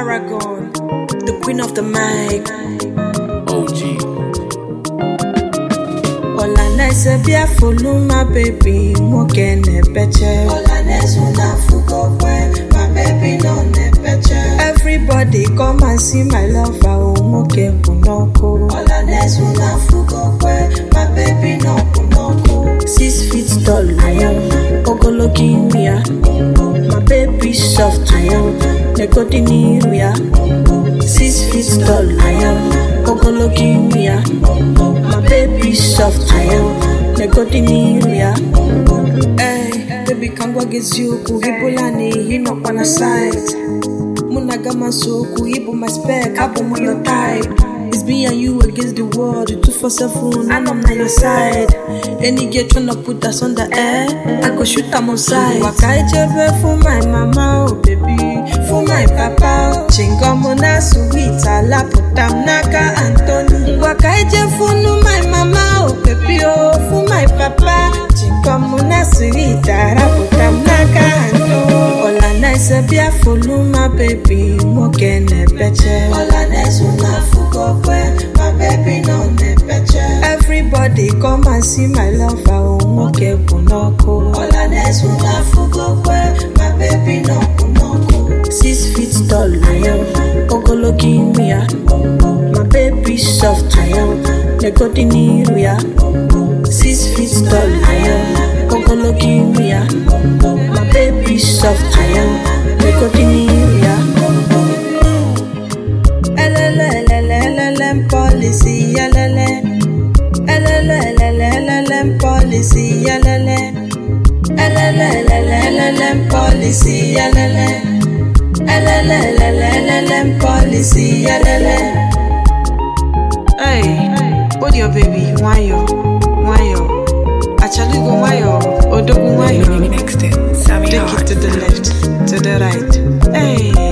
Paragon, the queen of the mic. OG. Olaneze bia follow my baby, moke ne beche. Olaneze na fugo kwe, my baby no ne beche. Everybody come and see my lover, oh moke kunoko. Olaneze na fugo kwe, my baby no kunoko. Six feet tall I am, ogologi mi ya. My baby soft I am, negodini ya. Six feet tall I am, ogologi mi ya. My baby soft I am, negodini ya. Hey, baby kangwa geziuku, hibula ni hino kwa na site. Munagama soku, ibu my spec, abu mo your type. It's me and you against the world, the two for seven, and I'm on your side. Any girl tryna put us on the air, I go shoot them on side. Waka jebe for my mama, oh baby, for my papa, oh. Chingomo na sweet, ala putam naka Anthony. Waka je for my mama, oh baby, oh, for my papa. Chingomo na sweet, ala putam naka Anthony. Ola nice bia follow my baby, moke ne beche. Ola nice una fugo kwe, my baby no ne beche. Everybody come and see my lover, oh moke kunoko. Ola nice una fugo kwe, my baby no kunoko. Six feet tall I am, ogologi mi ya. My baby soft I am, negodini ya. Six feet tall I am, ogologi mi ya. My baby soft I am, negodini ya. LLLLLM policy, LLM. LLLLLM policy, LLM. LLLLLM policy, LLM. LLLLLM policy, LLM. Hey, hold your baby, wayo, wayo. Achalugo wayo, odogu wayo. Mixed it. Sammy Take it Hart. to the left, to the right. Hey.